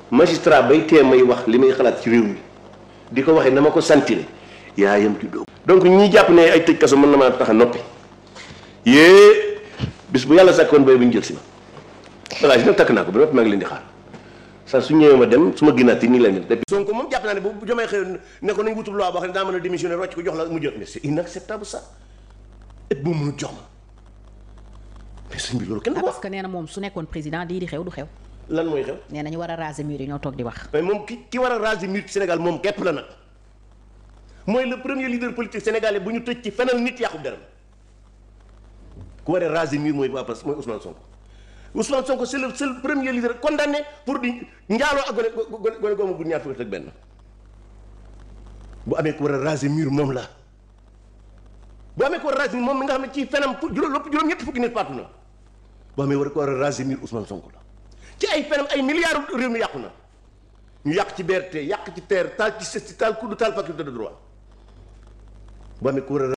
magistrat bay tee may wax li may xalaat ci réew mi di ko waxee na ma ko santire yaayam ci dóom donc ñi jàpp ne ay tëj kaso mën na maa tax a noppi yée bis bu yàlla sàkkoon bay bu ñu jël si ma bagage nag takk naa ko ba noppi maa ngi leen di xaar saa su ñëwee ma dem su ma ginnaat yi nii leen di Sonko moom jàpp naa ne bu jomay xëy ne ko nañ wutul loi boo xam ne daa mën a démissionner rocc ko jox la mu jot mais c'est inacceptable ça et bu mënu jox ma mais sëñ bi loolu kenn du ko parce wax que nee na moom su nekkoon président lii di xew du xew lan mooy xew nee na ñu war a raser mur yi ñoo toog di wax mais moom ki ki war a raser mur ci Sénégal moom képp la nag mooy le premier leader politique sénégalais bu ñu tëj ci fenal nit yàqu deram ku war a raser mur mooy waa parce mooy Ousmane Sonko Ousmane Sonko c'est le seul premier leader condamné pour di njaaloo ak gone gone gone goomu bu ñaar fukki ak benn bu amee ku war a raser mur moom la bu amee ku war a raser mur moom mi nga xam ne ci fenam fu juróom lépp juróom ñetti fukki nit faatu na bu amee war ko war a raser mur Ousmane Sonko la ci ay fenam ay milliards réew mi yàqu na ñu yàq ci BRT yàq ci terre taal ci sesti taal kudd taal faculté de droit bu amee ku war a